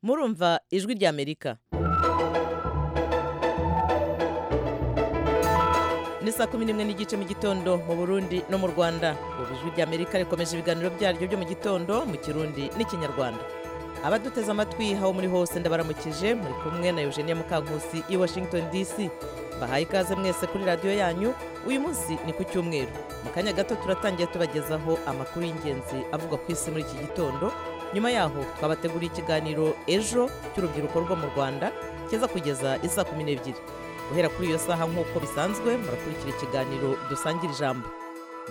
murumva ijwi ry'amerika ni saa kumi n'imwe n'igice mu gitondo mu burundi no mu rwanda ubu ijwi ry'amerika rikomeje ibiganiro byaryo byo mu gitondo mu kirundi n'ikinyarwanda abaduteze amatwi aho muri hose ndabaramukije muri kumwe na eugenia mukankusi i washington dc bahaye ikaze mwese kuri radiyo yanyu uyu munsi ni ku cyumweru mu kanya gato turatangiye tubagezaho amakuru y'ingenzi avugwa ku isi muri iki gitondo nyuma yaho twabateguriye ikiganiro ejo cy'urubyiruko rwo mu rwanda kiza kugeza isaa kumi n'ebyiri guhera kuri iyo saha nk'uko bisanzwe murakurikira ikiganiro dusangira ijambo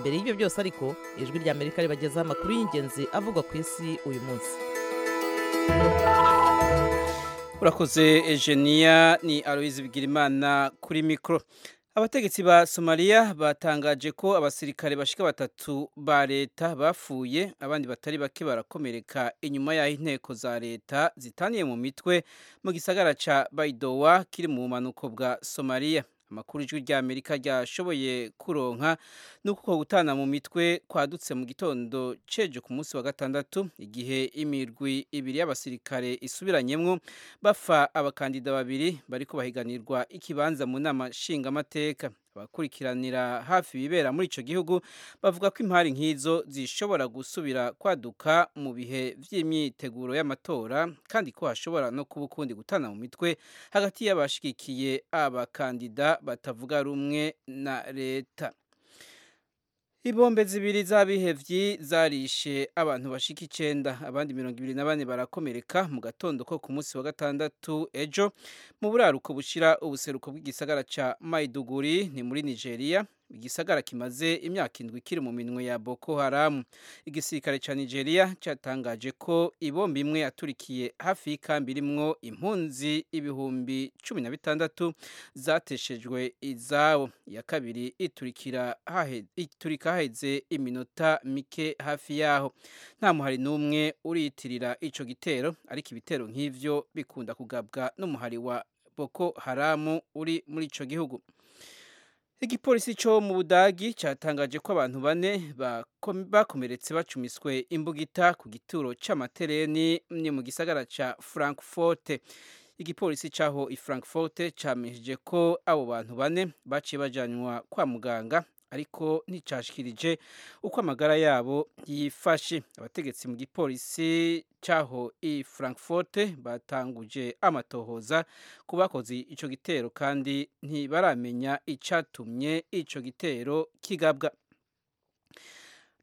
mbere y'ibyo byose ariko ijwi ry'amerika ribagezaho amakuru y'ingenzi avugwa ku isi uyu munsi urakoze Eugenia ni Aloise Bigirimana kuri mikoro abategetsi ba Somalia batangaje ko abasirikare bashika batatu ba leta bapfuye abandi batari bake barakomereka inyuma y'aho inteko za leta zitaniye mu mitwe mu gisagara ca Baidoa kiri mu bumanuko bwa Somalia amakuru ijwi rya amerika ryashoboye kuronka ni uko gutana mu mitwe kwadutse mu gitondo cejo ku munsi wa gatandatu igihe imirwi ibiri y'abasirikare isubiranyemwo bafa abakandida babiri bariko bahiganirwa ikibanza mu nama nshingamateka abakurikiranira hafi ibibera muri ico gihugu bavuga ko impari nk'izo zishobora gusubira kwaduka mu bihe vy'imyiteguro y'amatora kandi ko hashobora no kuba ukundi gutana mu mitwe hagati y'abashigikiye abakandida batavuga rumwe na leta ibombe zibiri z'abihevyi zarishe abantu bashika icenda abandi mirongo ibiri na bane barakomereka mu gatondo ko ku munsi wa gatandatu ejo mu buraruko bushira ubuseruko bw'igisagara ca maiduguri ni muri nigeria igisagara kimaze imyaka indwi kiri mu minwe ya boko haramu igisirikare ca nigeria catangaje ko ibombe imwe yaturikiye hafi y'ikambi irimwo impunzi ibihumbi cumi na bitandatu zateshejwe izabo iya kabiri iturikira hahe- iturika haheze iminota mike hafi yaho nta muhari n'umwe uriyitirira ico gitero ariko ibitero nk'ivyo bikunda kugabwa n'umuhari wa boko haramu uri muri ico gihugu igipolisi cyo mu budagi cyatangaje ko abantu bane bakom- bakomeretse bacumiswe imbugita ku gituro cy'amatereni ni mu gisagara cya frankfurt igipolisi cyaho i frankfurt cyamenyesheje ko abo bantu bane baciye bajyanwa kwa muganga ariko nticashikirije uko amagara yabo yifashe abategetsi mu gipolisi cyaho i frankfurt batanguje amatohoza ku bakoze icyo gitero kandi ntibaramenya icyatumye icyo gitero kigabwa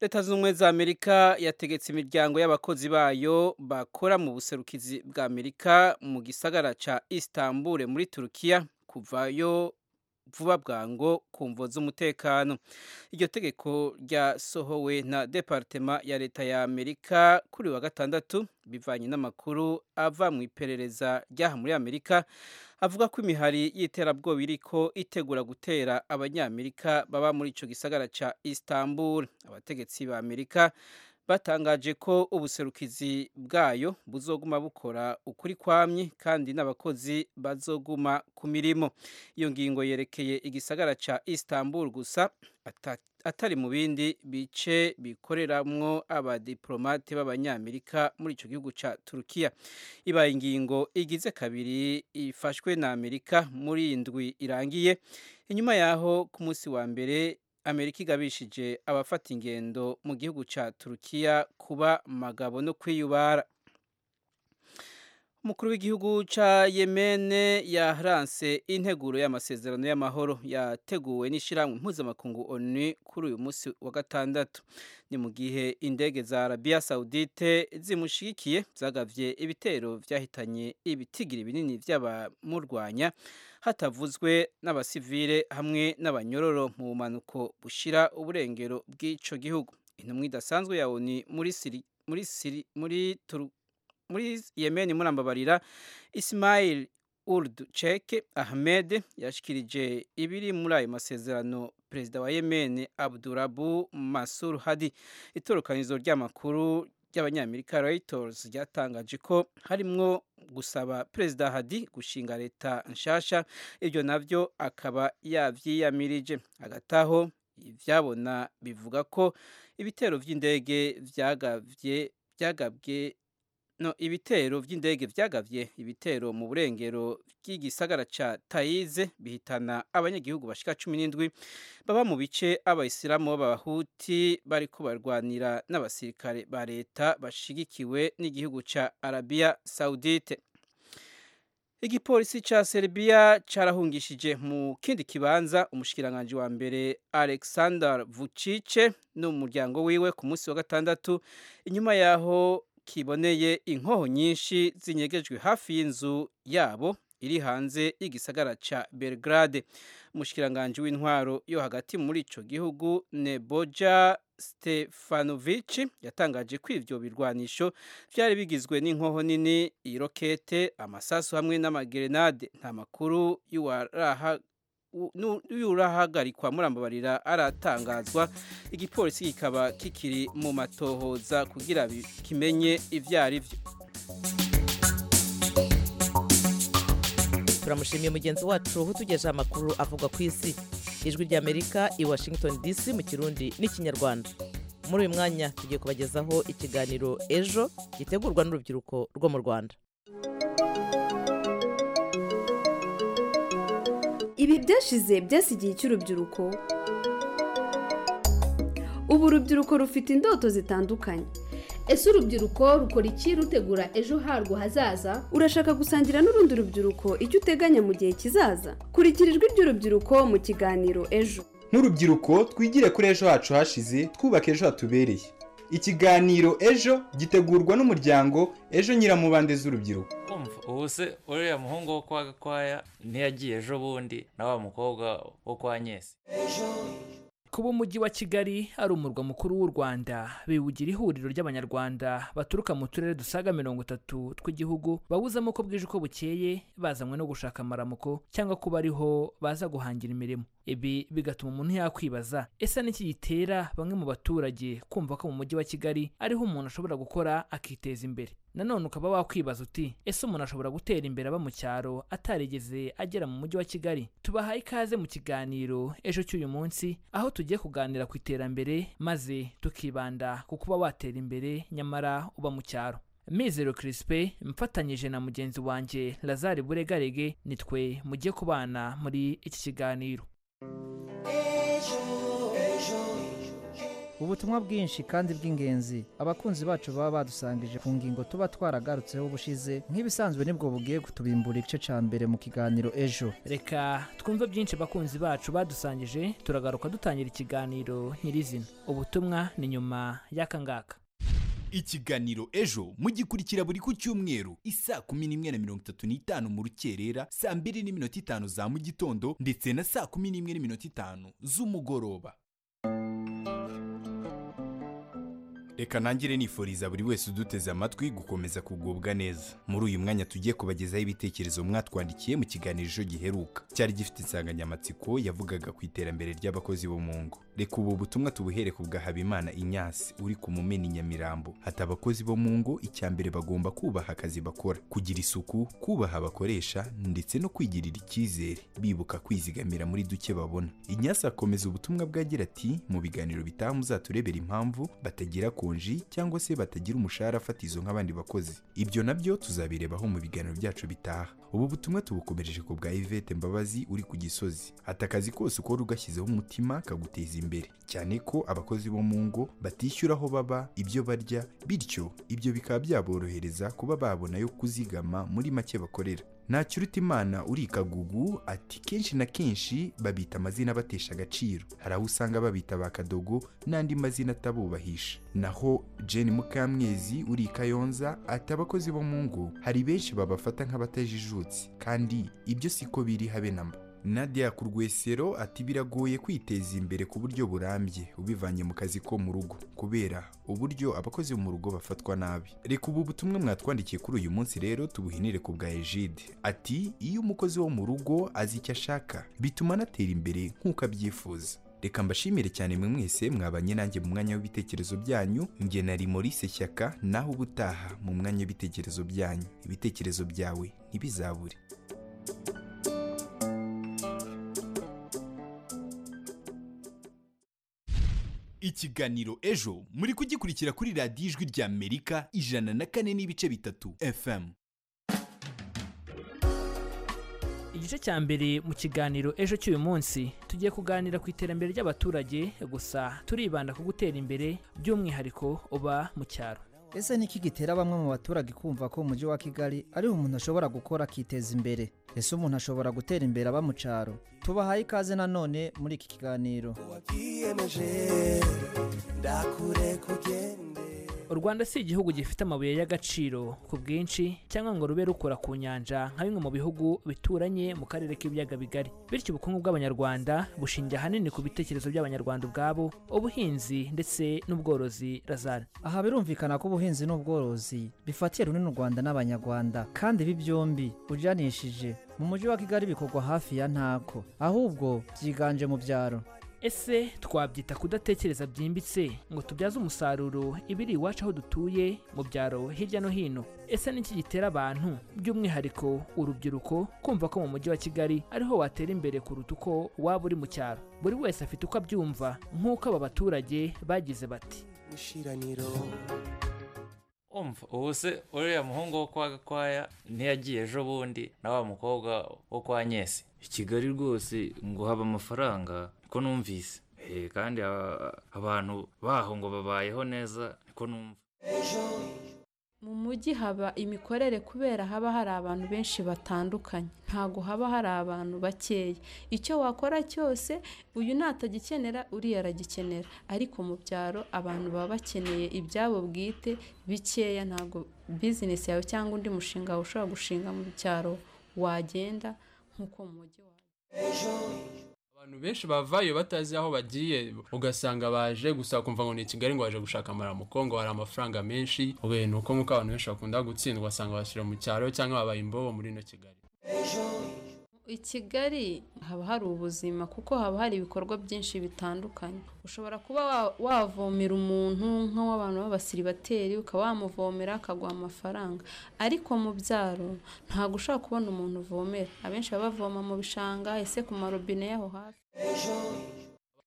leta zunze ubumwe za amerika yategetse imiryango y'abakozi bayo bakora mu buserukizi bwa amerika mu gisagara cya istanbul muri turukiya kuvayo vuba bwango ku mvo z'umutekano iryo tegeko ryasohowe na departema ya leta ya amerika kuri uyu wa gatandatu bivanye n'amakuru ava mu iperereza ryaha muri amerika avuga ko imihari y'iterabwoba iriko itegura gutera abanyamerika baba muri ico gisagara ca istanbul abategetsi ba amerika batangaje ko ubuserukizi bwayo buzoguma bukora ukuri kwamye kandi n'abakozi bazoguma ku mirimo iyo ngingo yerekeye igisagara ca istanbul gusa ata- atari mu bindi bice bikoreramwo abadiplomate b'abanyamerika muri ico gihugu ca turukiya ibaye ingingo igize kabiri ifashwe na amerika muri iyi ndwi irangiye inyuma yaho ku munsi wa mbere amerika igabishije abafata ingendo mu gihugu ca turukiya kuba magabo no kwiyubara umukuru w'igihugu ca yemene yaranse integuro y'amasezerano y'amahoro yateguwe n'ishyirahamwe mpuzamakungu onu kuri uyu munsi wa gatandatu ni mu gihe indege za arabiya sawudite zimushigikiye zagavye ibitero vyahitanye ibitigiri binini vy'abamurwanya hatavuzwe n'abasivile hamwe n'abanyororo mu bumanuko bushira uburengero bw'ico gihugu intumwa idasanzwe ya onu muri siri muri siri muri turu muri yemeni murambabarira ismail urdu cheke ahmed yashikirije ibiri muri ayo masezerano perezida wa yemeni abdurabu masur hadi itorokanizo ry'amakuru ry'abanyamerika reuters ryatangaje ko harimwo gusaba perezida hadi gushinga leta nshasha ibyo navyo akaba yavyiyamirije hagati aho ivyabona bivuga ko ibitero vy'indege vyagavye byagabwe no ibitero by'indege byagavye ibitero mu burengero bw'igisagara ca Taize bihitana abanyagihugu bashika 17 baba mu bice abayisilamu b'abahuti bariko barwanira n'abasirikare ba leta bashigikiwe n'igihugu ca Arabia Saudite igipolisi ca Serbia carahungishije mu kindi kibanza umushikiranganje wa mbere Alexander Vucic n'umuryango wiwe ku munsi wa gatandatu inyuma yaho kiboneye inkoho nyinshi zinyegejwe hafi y'inzu yabo iri hanze y'igisagara ca Belgrade umushikiranganje w'intwaro yo hagati muri ico gihugu Neboja Stefanovic yatangaje ko ivyo birwanisho byari bigizwe n'inkoho nini irokete amasasu hamwe n'amagerenade nta makuru y'uwaraha y'urahagarikwa murambabarira aratangazwa igipolisi kikaba kikiri mu matohoza kugira kimenye ivyo ari vyo turamushimiye mugenzi wacu utugejeho amakuru avugwa ku isi ijwi ry'amerika i washington dc mu kirundi n'ikinyarwanda muri uyu mwanya tugiye kubagezaho ikiganiro ejo gitegurwa n'urubyiruko rwo mu rwanda ibi byashize byasigiye icy'urubyiruko ubu urubyiruko rufite indoto zitandukanye ese urubyiruko rukora iki rutegura ejo harwo hazaza urashaka gusangira n'urundi rubyiruko icyo uteganya mu gihe kizaza kurikira ijwi ry'urubyiruko mu kiganiro ejo nk'urubyiruko twigire kuri ejo hacu hashize twubake ejo hatubereye ikiganiro ejo gitegurwa n'umuryango ejo nyiramubande z'urubyiruko umva ubu se uriya muhungu wo kwa gakwaya ntiyagiye ejo bundi na wa mukobwa wo kwa nyesi kuba umujyi wa kigali ari umurwa mukuru w'u rwanda biwugira ihuriro ry'abanyarwanda baturuka mu turere dusaga mirongo itatu tw'igihugu bawuzamo uko bwije uko bukeye bazanywe no gushaka amaramuko cyangwa kuba ariho baza guhangira imirimo ibi bigatuma umuntu yakwibaza ese n'iki gitera bamwe mu baturage kumva ko mu mujyi wa kigali ariho umuntu ashobora gukora akiteza imbere nanone ukaba wakwibaza uti ese umuntu ashobora gutera imbere aba mu cyaro atarigeze agera mu mujyi wa kigali tubahaye ikaze mu kiganiro ejo cy'uyu munsi aho tugiye kuganira ku iterambere maze tukibanda ku kuba watera imbere nyamara uba mu cyaro mizero kirisipe mfatanyije na mugenzi wanjye lazare buregarege nitwe mugiye kubana muri iki kiganiro ubutumwa bwinshi kandi bw'ingenzi abakunzi bacu baba badusangije ku ngingo tuba twaragarutseho ubushize nk'ibisanzwe nibwo bugiye kutubimbura igice cya mbere mu kiganiro ejo reka twumve byinshi abakunzi bacu badusangije turagaruka dutangira ikiganiro nyirizina ubutumwa ni nyuma y'aka ngaka ikiganiro ejo mugikurikira buri ku cyumweru isaa kumi n'imwe na mirongo itatu n'itanu mu rukerera saa mbiri n'iminota itanu za mu gitondo ndetse na saa kumi n'imwe n'iminota itanu z'umugoroba reka ntangire nifuriza buri wese uduteze amatwi gukomeza kugubwa neza muri uyu mwanya tugiye kubagezaho ibitekerezo mwatwandikiye mu kiganiro ejo giheruka cyari gifite insanganyamatsiko yavugaga ku iterambere ry'abakozi bo mu ngo reka ubu butumwa tubuhere ku bwa habimana inyasi uri ku mumena i nyamirambo ati abakozi bo mu ngo icya mbere bagomba kubaha akazi bakora kugira isuku kubaha abakoresha ndetse no kwigirira icyizere bibuka kwizigamira muri duke babona inyasi akomeza ubutumwa bwagira ati mu biganiro bitaha muzaturebera impamvu batagira ku konji cyangwa se batagira umushahara fatizo nk'abandi bakozi ibyo nabyo tuzabirebaho mu biganiro byacu bitaha ubu butumwa tubukomereje ku bwa Yvette Mbabazi uri ku gisozi ati akazi kose ukora ugashyizeho umutima kaguteza imbere cyane ko abakozi bo mu ngo batishyura aho baba ibyo barya bityo ibyo bikaba byaborohereza kuba babona yo kuzigama muri make bakorera ntakiruta imana uri ikagugu ati kenshi na kenshi babita amazina batesha agaciro hari aho usanga babita ba kadogo n'andi mazina atabubahisha naho Jane mukamwezi uri ikayonza ati abakozi bo mu ngo hari benshi babafata nk'abatajijutse kandi ibyo siko biri habe na mba Nadia Kurwesero ati biragoye kwiteza imbere ku buryo burambye ubivanye mu kazi ko mu rugo kubera uburyo abakozi bo mu rugo bafatwa nabi reka ubu butumwa mwatwandikiye kuri uyu munsi rero tubuhinire ku bwa Egide ati iyo umukozi wo mu rugo azi icyo ashaka bituma anatera imbere nk'uko abyifuza reka mbashimire cyane mwe mwese mwabanye nanjye mu mwanya w'ibitekerezo byanyu nge nari Maurice Shyaka naho ubutaha mu mwanya w'ibitekerezo byanyu ibitekerezo byawe ntibizabure ikiganiro ejo muri kugikurikira kuri radiyo ijwi rya amerika ijana na kane n'ibice bitatu fm igice cya mbere mu kiganiro ejo cy'uyu munsi tugiye kuganira ku iterambere ry'abaturage gusa turibanda ku gutera imbere by'umwihariko uba mu cyaro ese niki gitera bamwe mu baturage kumva ko umujyi wa kigali ariho umuntu ashobora gukora akiteza imbere ese umuntu ashobora gutera imbere aba mu cyaro tubahaye ikaze nanone muri iki kiganiro u rwanda si igihugu gifite amabuye y'agaciro ku bwinshi cyangwa ngo rube rukora ku nyanja nka bimwe mu bihugu bituranye mu karere k'ibiyaga bigari bityo ubukungu bw'abanyarwanda bushingiye ahanini ku bitekerezo by'abanyarwanda ubwabo ubuhinzi ndetse n'ubworozi razari aha birumvikana ko ubuhinzi n'ubworozi bifatiye runini u rwanda n'abanyarwanda kandi ibi byombi ujyanishije mu mujyi wa kigali bikorwa hafi ya ntako ahubwo byiganje mu byaro ese twabyita kudatekereza byimbitse ngo tubyaze umusaruro ibiri iwacu aho dutuye mu byaro hirya no hino ese niki gitera abantu by'umwihariko urubyiruko kumva ko mu mujyi wa kigali ariho watera imbere kuruta uko waba uri mu cyaro buri wese afite uko abyumva nk'uko aba baturage bagize bati umva ubu se uriya muhungu wo kwa gakwaya ntiyagiye ejo bundi na wa mukobwa wo kwa nyesi i kigali rwose ngo haba amafaranga niko numvise Eh, kandi aba- abantu baho ngo babayeho neza niko numva mu mujyi haba imikorere kubera haba hari abantu benshi batandukanye ntabwo haba hari abantu bakeya icyo wakora cyose uyu natagikenera uriya aragikenera ariko mu byaro abantu baba bakeneye ibyabo bwite bikeya ntabwo bizinesi yawe cyangwa undi mushinga wawe ushobora gushinga mu cyaro wagenda nk'uko mu mujyi wawe abantu benshi bavayo batazi aho bagiye ugasanga baje gusa kumva ngo ni i kigali ngo baje gushaka amaramuko ngo hari amafaranga menshi we ni uko nk'uko abantu benshi bakunda gutsindwa ugasanga bashyira mu cyaro cyangwa babaye imbobo muri ino kigali i kigali haba hari ubuzima kuko haba hari ibikorwa byinshi bitandukanye ushobora kuba wa- wavomera umuntu nk'uw'abantu b'abasiribateri ukaba wamuvomera akaguha amafaranga ariko mu byaro ntabwo ushobora kubona umuntu uvomera abenshi baba bavoma mu bishanga ese ku marobine y'aho hafi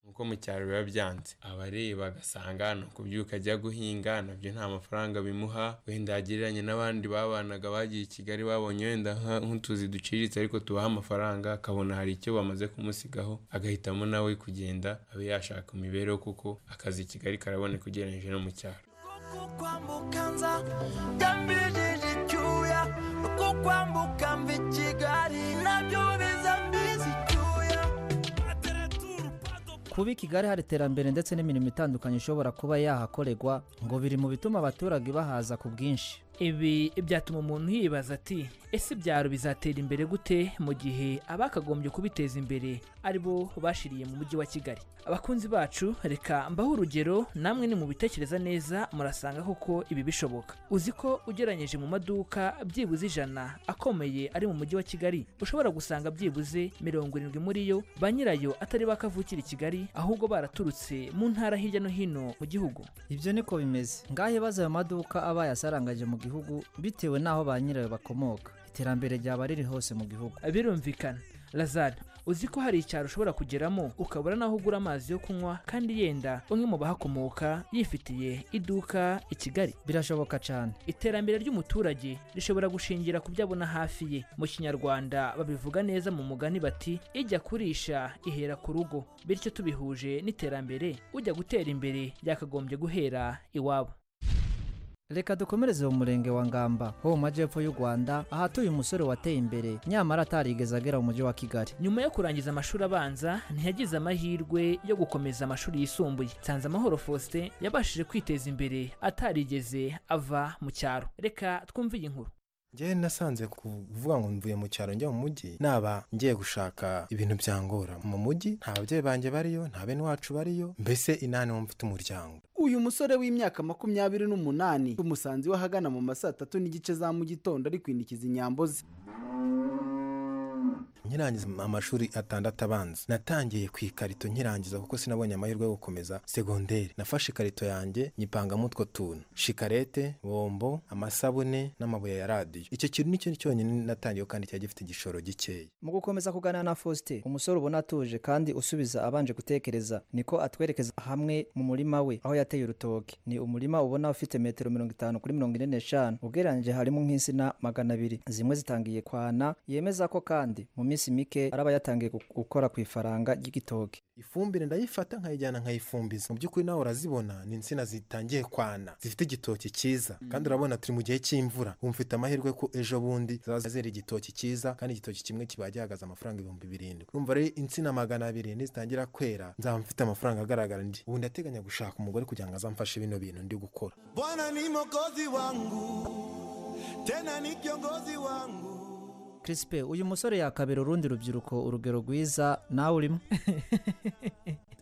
nk'uko mu cyaro biba byanze abareba bagasanga ni ukubyuka ajya guhinga nabyo nta mafaranga bimuha wenda yagereranye n'abandi babanaga bagiye i kigali babonye wenda nka- nk'utuzi duciriritse ariko tubaha amafaranga akabona hari icyo bamaze kumusigaho agahitamo nawe kugenda abe yashaka imibereho kuko akazi i kigali karaboneka ugereranyije no mu cyaro kuba i kigali hari iterambere ndetse n'imirimo itandukanye ishobora kuba yahakorerwa ngo biri mu bituma abaturage bahaza ku bwinshi ibi byatuma umuntu yibaza ati ese ibyaro bizatera imbere gute mu gihe abakagombye kubiteza imbere ari bo bashiriye mu mujyi wa kigali abakunzi bacu reka mbaho urugero namwe nimubitekereza neza murasanga koko ibi bishoboka uzi ko ugereranyije mu maduka byibuze ijana akomeye ari mu mujyi wa kigali ushobora gusanga byibuze mirongo irindwi muri yo ba nyirayo atari bakavukira i kigali ahubwo baraturutse mu ntara hirya no hino mu gihugu ibyo niko bimeze ngahe baza ayo maduka aba yasarangaje mu gihugu bitewe n'aho ba nyirayo bakomoka iterambere ryaba riri hose mu gihugu birumvikana lazare uzi ko hari icyaro ushobora kugeramo ukabura n'aho ugura amazi yo kunywa kandi yenda umwe mu bahakomoka yifitiye iduka i kigali birashoboka cyane iterambere ry'umuturage rishobora gushingira ku byo abona hafi ye mu kinyarwanda babivuga neza mu mugani bati ijya kurisha ihera ku rugo bityo tubihuje n'iterambere ujya gutera imbere byakagombye guhera iwabo reka dukomereze mu murenge wa ngamba ho mu majyepfo y'u rwanda ahatuye umusore wateye imbere nyamara atarigeze agera mu mujyi wa kigali nyuma yo kurangiza amashuri abanza ntiyagize amahirwe yo gukomeza amashuri yisumbuye nsanzamahoro faustin yabashije kwiteza imbere atarigeze ava mu cyaro reka twumve iyi nkuru njyewe nasanze kuvuga ngo mvuye mu cyaro njya mu mujyi naba ngiye gushaka ibintu byangora mu mujyi nta babyeyi banjye bariyo nta bene wacu bariyo mbese inani wo mfite umuryango uyu musore w'imyaka makumyabiri n'umunani umusanzi we ahagana mu ma saa tatu n'igice za mu gitondo ari kwinikiza inyambo ze nkirangiza amashuri atandatu abanza natangiye ku ikarito nkirangiza kuko sinabonye amahirwe yo gukomeza segonderi nafashe ikarito yanjye nyipangamo utwo tuntu shikarete bombo amasabune n'amabuye ya radiyo icyo kintu ni cyo cyonyine natangiyeho kandi cyari gifite igishoro gikeya mu gukomeza kuganira na faustin umusore ubona atuje kandi usubiza abanje gutekereza niko atwerekeza hamwe mu murima we aho yateye urutoki ni umurima ubona ufite metero mirongo itanu kuri mirongo ine n'eshanu ugereranyije harimo nk'insina magana abiri zimwe zitangiye kwana yemeza ko kandi mu minsi mike araba yatangiye gu- gukora ku ifaranga ry'igitoki ifumbire ndayifata nkayijyana nkayifumbiza mu by'ukuri nawe urazibona ni insina zitangiye kwana zifite igitoki cyiza Mm. kandi urabona turi mu gihe cy'imvura wumva ufite amahirwe ko ejo bundi zaba zera igitoki cyiza kandi igitoki kimwe kiba gihagaze amafaranga ibihumbi birindwi urumva rero insina magana abiri nizitangira kwera nzaba mfite amafaranga agaragara ndi ubu ndateganya gushaka umugore kugira ngo azamfashe bino bintu ndi gukora Bwana ni mokozi wangu, tena ni kiongozi wangu. Crispe uyu musore yakabera urundi rubyiruko urugero rwiza nawe urimo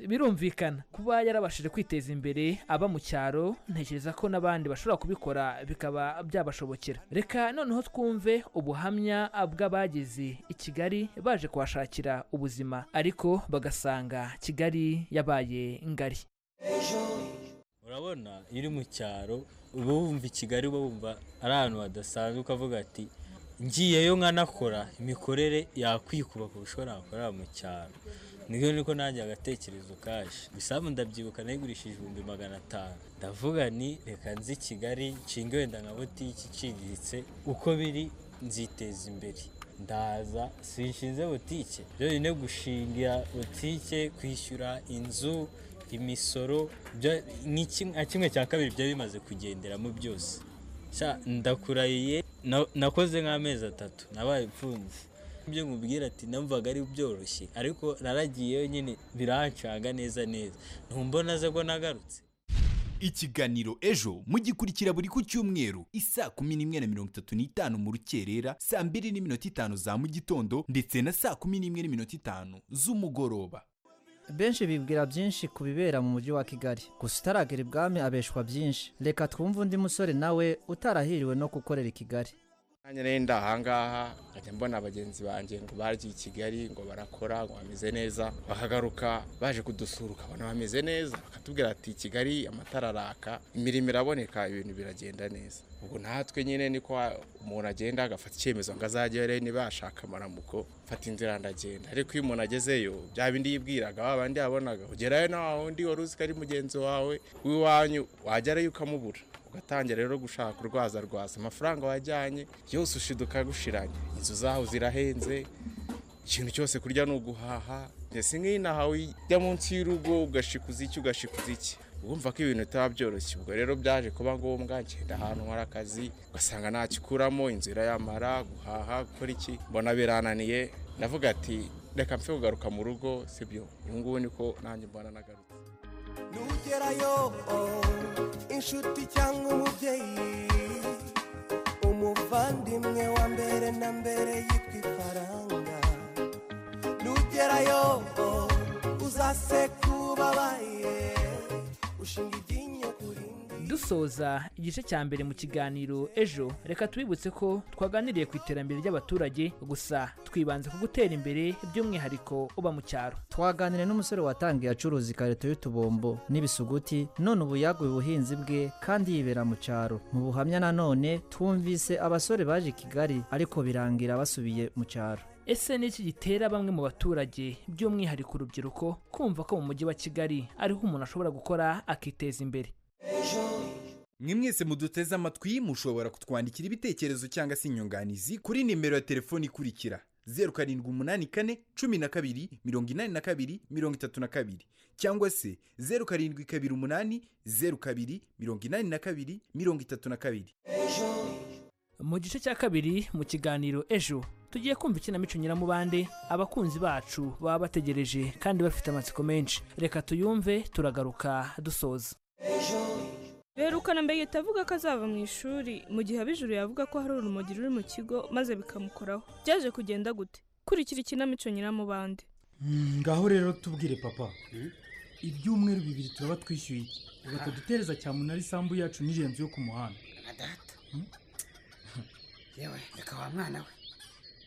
birumvikana kuba yarabashije kwiteza imbere aba mu cyaro ntekereza ko n'abandi bashobora kubikora bikaba byabashobokera reka noneho twumve ubuhamya bw'abageze i kigali baje kuhashakira ubuzima ariko bagasanga kigali yabaye ngari urabona iyo uri mu cyaro uba wumva i kigali uba wumva ari ahantu hadasanzwe ukavuga ati ngiyeyo nkanakora imikorere yakwikuba ku bishobora nakorera mu cyaro nibyo niko nanjye agatekerezo kaje ibisambu ndabyibuka nayigurishije ibihumbi magana atanu ndavuga ni reka nzi i kigali nshinge wenda nka butiki iciriritse uko biri nziteza imbere ndaza sinshinze butike byonyine gushingira butike kwishyura inzu imisoro bya- ni kim- nka kimwe cya kabiri byari bimaze kugenderamo byose Sha, ndakurahiye na- nakoze nk'amezi atatu nabaye imfunzi ibyo nkubwira ati namvaga ari byoroshye ariko naragiyeyo nyine birancanga neza neza ntumbona ze ko nagarutse ikiganiro ejo mugikurikira buri ku cyumweru isaa kumi n'imwe na mirongo itatu n'itanu mu rukerera saa mbiri n'iminota itanu za mu gitondo ndetse na saa kumi n'imwe n'iminota itanu z'umugoroba benshi bibwira byinshi ku bibera mu mujyi wa kigali gusa utaragera ibwami abeshwa byinshi reka twumve undi musore nawe utarahiriwe no gukorera i kigali Nanjye rero ndi ahangaha nkajya mbona bagenzi banjye ngo bagiye i Kigali ngo barakora ngo bameze neza bakagaruka baje kudusura ukabona bameze neza bakatubwira ati Kigali amatara araka imirimo iraboneka ibintu biragenda neza ubwo natwe nyine niko umuntu agenda agafata icyemezo ngo azagere niba yashaka amaramuko mfata inzira ndagenda ariko iyo umuntu agezeyo bya bindi yibwiraga wa bandi yabonaga ugerayo na wa wundi wari uzi ko ari mugenzi wawe w'iwanyu wagerayo ukamubura ugatangira rero gushaka urwaza rwaza amafaranga wajyanye yose ushiduka gushiranye inzu zaho zirahenze ikintu cyose kurya ni uguhaha ndetse nk'inaha ujya munsi y'urugo ugashikuza iki ugashikuza iki wumva ko ibintu bitaba byoroshye ubwo rero byaje kuba ngombwa ngenda ahantu nkora akazi ugasanga nta kikuramo inzu irayamara guhaha gukora iki mbona birananiye ndavuga ati reka mpfe kugaruka mu rugo sibyo ubu ngubu niko nanjye mbona nagarutse Nugerayo, oh, inshuti cyangwa umubyeyi, umuvandimwe wa mbere na mbere yitwa ifaranga. Nugerayo, oh, uzaseka ubabaye, ushinga iryinyo kuri dusoza igice cya mbere mu kiganiro ejo reka twibutse ko twaganiriye ku iterambere ry'abaturage gusa twibanze ku gutera imbere by'umwihariko uba mu cyaro twaganiriye n'umusore watangiye acuruza ikarito y'utubombo n'ibisuguti none ubu yaguye ubuhinzi bwe kandi yibera mu cyaro mu buhamya nanone twumvise abasore baje i kigali ariko birangira basubiye mu cyaro ese ni iki gitera bamwe mu baturage by'umwihariko urubyiruko kumva ko mu mujyi wa kigali ariho umuntu ashobora gukora akiteza imbere mwe mwese muduteze amatwi mushobora kutwandikira ibitekerezo cyangwa se inyunganizi kuri nimero ya telefoni ikurikira zeru karindwi umunani kane cumi na kabiri mirongo inani na kabiri mirongo itatu na kabiri cyangwa se zeru karindwi kabiri umunani zeru kabiri mirongo inani na kabiri mirongo itatu na kabiri mu gice cya kabiri mu kiganiro ejo tugiye kumva ikinamico nyiramubande abakunzi bacu baba bategereje kandi bafite amatsiko menshi reka tuyumve turagaruka dusoza Berukana mbere utavuga ko azava mu ishuri mu gihe ab'ijuru yavuga ko hari urumogi ruri mu kigo maze bikamukoraho byaje kugenda gute kurikira ikinamico nyiramubande Mm, ngaho rero tubwire papa ibyumweru bibiri turaba twishyuye iki ugadutereza cyamunara isambu yacu n'irenzi yo ku muhanda yewe reka wa mwana we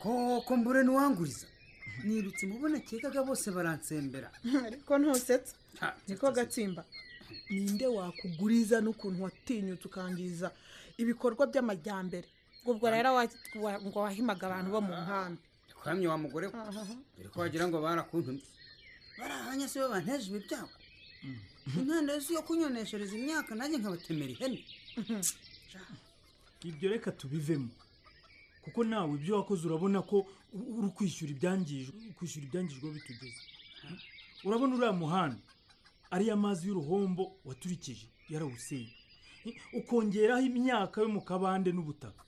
ko kumbure ntiwanguriza nirutse mubona kekaga bose baransembera ariko ntusetse niko gatsimba ninde wakuguriza n'ukuntu watinyutse ukangiza ibikorwa by'amajyambere ubwo rero wa- ngo wahimaga abantu bo mu nkambi kuhamya wa mugore we dore ko wagira ngo barakuntumye barahanye se bo banteje ibibyago intanda yose yo kunyoneshereza imyaka nanjye nkabatemera ihene ibyo reka tubivemo kuko nawe ibyo wakoze urabona ko u- uri kwishyura ibyangijwe kwishyura ibyangijwe aho bitugeze urabona uriya muhanda ariyo amazi y'uruhombo waturikije yarawusenye ukongeraho imyaka yo mu kabande n'ubutaka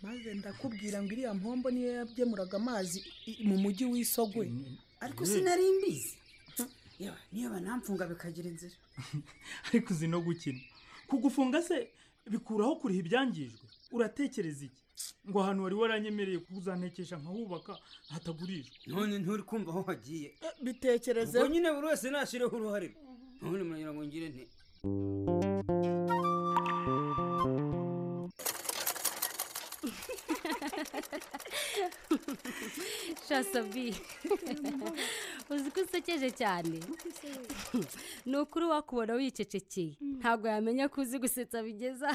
maze ndakubwira ngo iriya mpombo niyo yabyemuraga amazi i- i- mu mujyi w'isogwe ariko sinari mbizi yewe niyo banamfunga bikagira inzira ariko uzi no gukina kugufunga se bikuraho kuriha ibyangijwe uratekereza iki ngo ahantu wari waranyemereye kuzantekesha nkahubaka hatagurishwa none nturi kumva aho hagiye bitekereze ubwo nyine buri wese nashyireho uruhare none muragira ngo ngire nte shasabi uzi ko usekeje cyane ni ukuri wakubona wicecekeye ntabwo yamenya ko uzi gusetsa bigeza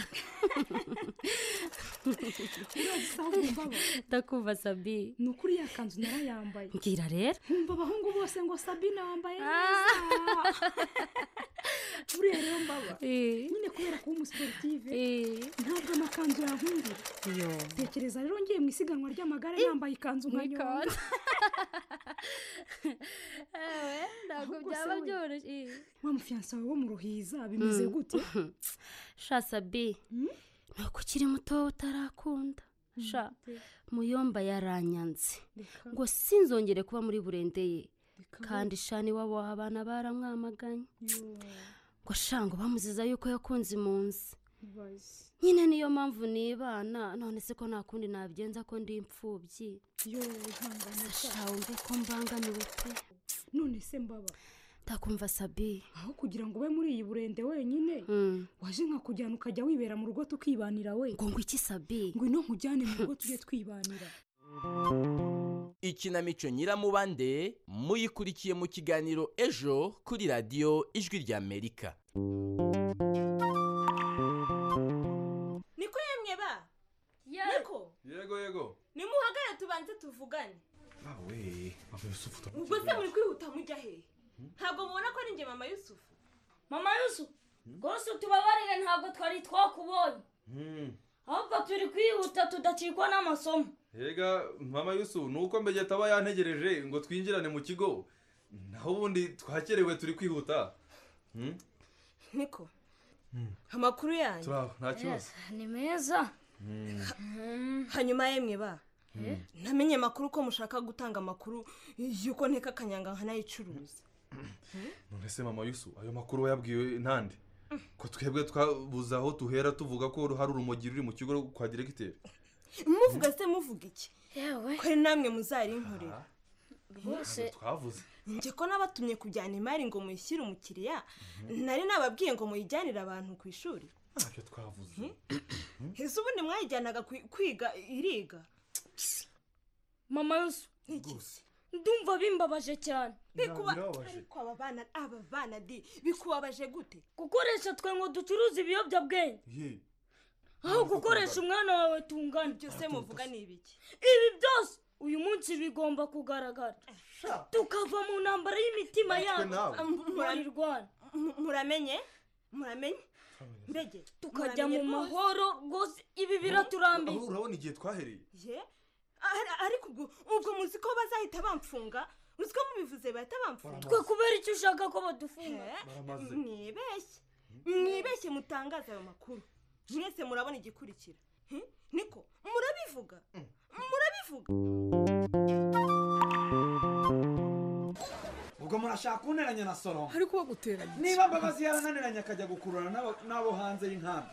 ndakumva sabi ni ukuri ya kanzu narayambaye mbwira rero nkumva abahungu bose ngo sabine wambaye neza buriya rero mbaba Eh. nyine kubera kuba umusiportive ntabwo amakanzu yankundira iyo tekereza rero ngiye mu isiganwa ry'amagare yambaye ikanzu nka nyonga ewe ntabwo Ahubwo byaba se we, byoroshye Eh. wa mufiyanse wawe wo mu ruhiza bimeze Mm. gute shasabi ni uko ukiri muto utarakunda sha muyomba yaranyanze ngo sinzongere kuba muri burendeye kandi shani wabo abana baramwamaganye ngo shango bamuziza yuko yakunze impunzi nyine niyo mpamvu nibana none se ko nta kundi nabigenza ko ndi imfubyi sha wumve ko mbangamiwe pe none se mbaba ndakumva sabi aho kugira ngo ube muri iyi burende wenyine waje nka kujyana ukajya wibera mu rugo tukibanira we ngo ngo iki sabi ngwino nkujyane mu rugo tujye twibanira ikinamico nyiramubande muyikurikiye mu kiganiro ejo kuri radiyo ijwi ry'amerika niko yemwe ba niko yego yego nimuhagare tubanze tuvugane awe aba yusufu utamuzi ubwo se muri kwihuta mujya hehe ntabwo mubona ko ari njye mama yusufu mama yusufu rwose utubabarire ntabwo twari twakubonye ahubwo turi kwihuta tudacikwa n'amasomo yega mama yusufu ni uko mbege ataba yantegereje ngo twinjirane mu kigo naho ubundi twakerewe turi kwihuta Hmm? niko amakuru yanyu turaho nta kibazo ni meza hanyuma yemwe ba Hmm. namenye amakuru ko mushaka gutanga amakuru y'uko nteka akanyanga nkanayicuruza none se mama yusufu ayo makuru wayabwiwe ntande ko twebwe twabuze aho tuhera tuvuga ko hari urumogi ruri mu kigo kwa diregiteri muvuga se muvuga iki kore namwe muzarinkorera Ntabwo twavuze njye ko nabatumye kujyana imari ngo muyishyire umukiriya nari nababwiye ngo muyijyanire abantu ku ishuri ntacyo twavuze ese ubundi mwayijyanaga kwi- kwiga iriga mama yusufu ndumva bimbabaje cyane Bikuba- ariko aba bana aba bana di bikubabaje gute gukoresha twe ngo ducuruze ibiyobyabwenge aho gukoresha umwana wawe tungana byose muvuga ni ibiki ibi byose uyu munsi bigomba kugaragara tukava mu ntambara y'imitima yacu murayirwana muramenye muramenye mbege tukajya mu muramenye rwose? mahoro rwose ibi biraturambiye Ahubwo urabona igihe twahereye ye Ari- ariko ubwo ubwo muzi ko bazahita bamfunga uzi ko mubivuze bahita bamfunga twe kubera icyo ushaka ko badufunga baramaze mwibeshye mwibeshye mutangaza ayo makuru mwese murabona igikurikira Hmm? niko murabivuga murabivuga ubwo murashaka kunteranya na soronga ariko uwo guteranya iki? niba mbabazi yarananiranye akajya gukururana n'abo- n'abo hanze y'inkambi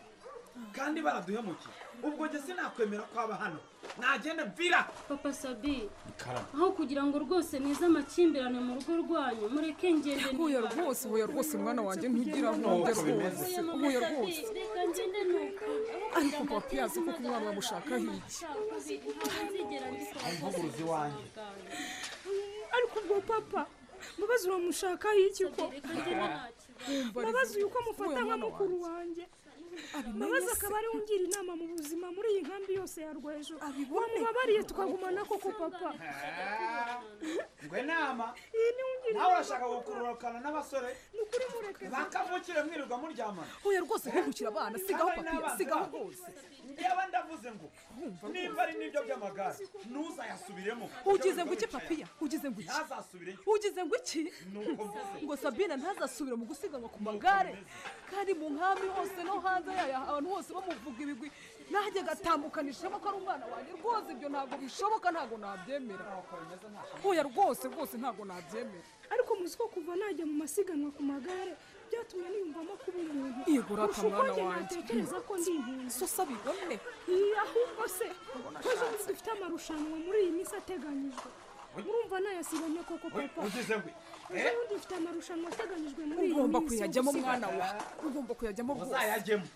kandi baraduhemukiye ubwo njye sinakwemera ko aba hano nagenda mvira papa sabi karama aho kugira ngo rwose nize amakimbirane mu rugo rwanyu mureke ngende huya rwose huya rwose mwana wanjye ntugira ntumbya rwose huya rwose reka ngende nuko ariko papa yazi koko umwana wamushakaho iki ntuguruzi wanjye ariko ubwo papa mbabazi uramushakaho iki ko mbabazi uyu ko mufata nka mukuru wanjye mbabazi akaba ariwe ungira inama mu buzima muri iyi nkambi yose ya rwejo wamubabariye tukagumana koko papa ngo inama iyi ni ungira nawe urashaka gukururukana n'abasore bakavukire mwirirwa muryamana Oya rwose ntugukire abana sigaho papiye sigaho rwose njyewe ndavuze ngo nimba ari n'ibyo by'amagare ntuzayasubiremo ugize ngo iki papiya ugize ngo iki ntazasubireyo ugize ngo iki ngo sabine ntazasubire mu gusiganwa ku magare kandi mu nkambi hose no hanze yayo abantu bose bamuvuga ibigwi nanjye agatambukanishamo ko ari umwana wanjye rwose ibyo ntabwo bishoboka ntabwo nabyemera oya rwose rwose ntabwo nabyemera ariko muzi ko kuva najya mu masiganwa ku magare byatumye niyumvamo kuba umuntu Igura ata Kurusha uko mwana njye wanjye. natekereza ko ndi impunzi so sabibone Iyi, ahubwo se ko ejo bundi dufite amarushanwa muri iyi minsi ateganyijwe murumva nayasibanye koko papa ugize ngo ejo bundi dufite amarushanwa ateganyijwe muri iyi minsi ugomba kuyajyamo yo gusiganwa. mwana wa ugomba kuyajyamo rwose muzayajyemo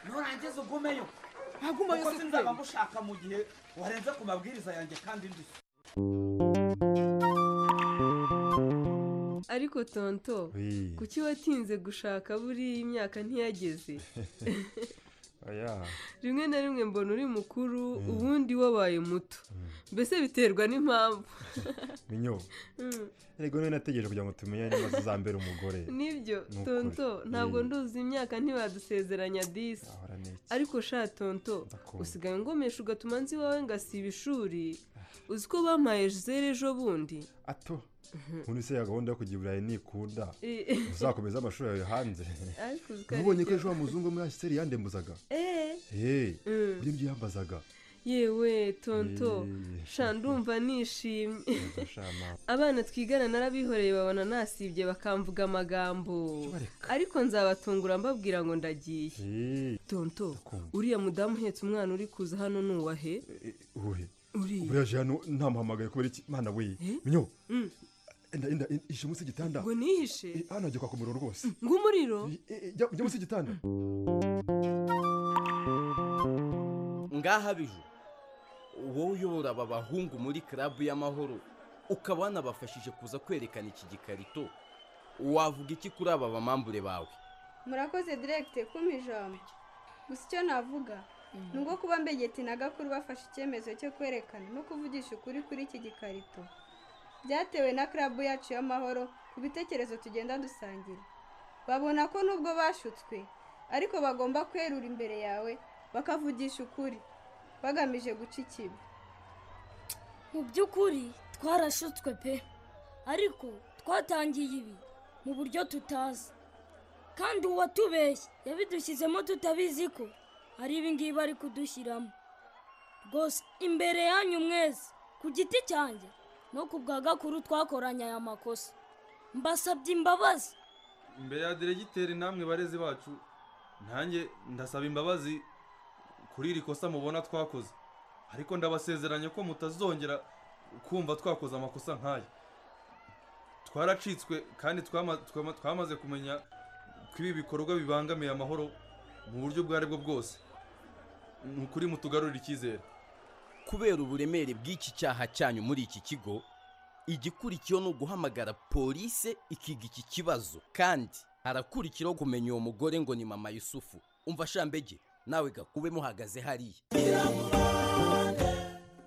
nurangiza ugumeyo ntagumayo kuko se sinzaba kweli. mushaka mu gihe warenze ku mabwiriza yanjye kandi ndushye ariko tonto Oui. kuki watinze gushaka buriya imyaka ntiyageze oya rimwe na rimwe mbona uri mukuru Mm. ubundi wabaye muto mbese biterwa n'impamvu minyo Mm. erega niwe nategereje kugira ngo tumenye niba tuzambera umugore nibyo Ni ukuri. tonto ntabwo Eh. nduzi imyaka ntibadusezeranya disi Ahora ni iki? ariko sha tonto usigaye ungomesha ugatuma nzi iwawe ngasiba ishuri uzi ko bampaye zero ejo bundi ato ubundi se ya gahunda yo kujya i burayi nikunda Eh. uzakomeza amashuri yawe hanze ariko uzi ko ari ntubonye ko byo. ejo wa muzungu muri asiteri yandembuzaga Eh. eee Mm. ibyo ngibyo yambazaga yewe tonto Eh. sha ndumva nishimye shama abana twigana narabihoreye babona nasibye bakamvuga amagambo ariko nzabatungura mbabwira ngo ndagiye tonto uriya mudamu uhetse umwana uri kuza hano ni uwahe uhe Uriya. buriya aje hano ntamuhamagaye kubera iki mana we minyo Mm. enda enda ishe munsi y'igitanda ngo nihishe Eh, hano hagiye kwaka umuriro rwose ng'umuriro jya jya munsi y'igitanda ngaha biju wowe uyobora aba bahungu muri karabu y'amahoro ukaba wanabafashije kuza kwerekana iki gikarito wavuga iki kuri aba bamambure bawe murakoze diregite kuma ijambo gusa icyo navuga ni ubwo kuba mbegeti na gakuru bafashe icyemezo cyo kwerekana no kuvugisha ukuri kuri iki gikarito byatewe na karabu yacu y'amahoro ku bitekerezo tugenda dusangira babona ko nubwo bashutswe ariko bagomba kwerura imbere yawe bakavugisha ukuri bagamije guca ikibi mu by'ukuri twarashutswe pe ariko twatangiye ibi mu buryo tutazi kandi uwatubeshye yabidushyizemo tutabizi ko ari ibingibi ari kudushyiramo rwose imbere yanyu mwese ku giti cyanjye no ku bwa gakuru twakoranye aya makosa mbasabye imbabazi imbere ya diregiteri namwe barezi bacu nanjye ndasaba imbabazi kuri iri kosa mubona twakoze ariko ndabasezeranya ko mutazongera kumva twakoze amakosa nk'aya twaracitswe kandi twama- twama- twamaze kumenya ko ibi bikorwa bibangamiye amahoro mu buryo ubwo aribwo bwose ni ukuri mutugarurire icyizere kubera uburemere bw'iki cyaha cyanyu muri iki kigo igikurikiyeho ni uguhamagara polise ikiga iki kibazo kandi harakurikiyeho kumenya uwo mugore ngo ni mama yusufu umva shambege nawe gakube muhagaze hariya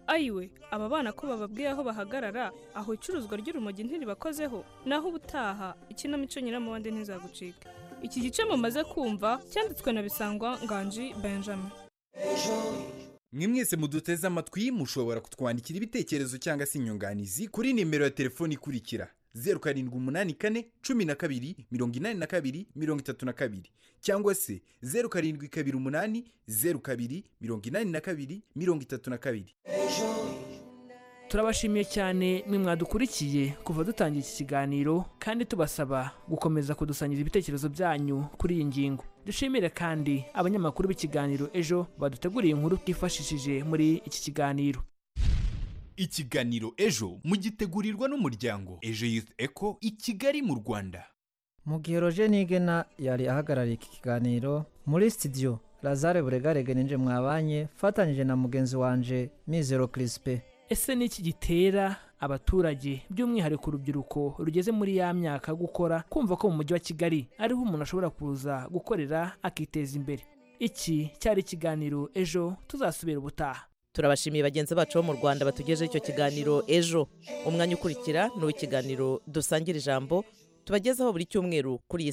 ayiwe aba bana ko bababwiye aho bahagarara aho icuruzwa ry'urumogi ntiribakozeho naho ubutaha ikinamico nyiramubande ntizagucika iki gice mumaze kumva cyanditswe na bisangwa nganji benjamin mwe mwese muduteze amatwi mushobora kutwandikira ibitekerezo cyangwa se inyunganizi kuri nimero ya telefoni ikurikira zeru karindwi umunani kane cumi na kabiri mirongo inani na kabiri mirongo itatu na kabiri cyangwa se zeru karindwi kabiri umunani zeru kabiri mirongo inani na kabiri mirongo itatu na kabiri turabashimiye cyane mwe mwadukurikiye kuva dutangira iki kiganiro kandi tubasaba gukomeza kudusangiza ibitekerezo byanyu kuri iyi ngingo dushimire kandi abanyamakuru b'ikiganiro ejo baduteguriye inkuru twifashishije muri iki kiganiro ikiganiro ejo mugitegurirwa n'umuryango ejo yufu eko i kigali mu rwanda mugihero jenigena yari ahagarariye iki kiganiro muri sitidiyo lazare buregarege ninje mwabanye fatanyije na mugenzi wanje mizero kirisipe ese ni iki gitera abaturage by'umwihariko urubyiruko rugeze muri ya myaka yo gukora kumva ko mu mujyi wa kigali ariho umuntu ashobora kuza gukorera akiteza imbere iki cyari ikiganiro ejo tuzasubira ubutaha turabashimiye bagenzi bacu bo mu rwanda batugejeho icyo kiganiro ejo umwanya ukurikira ni uw'ikiganiro dusangira ijambo tubagezaho buri cyumweru kuri iyi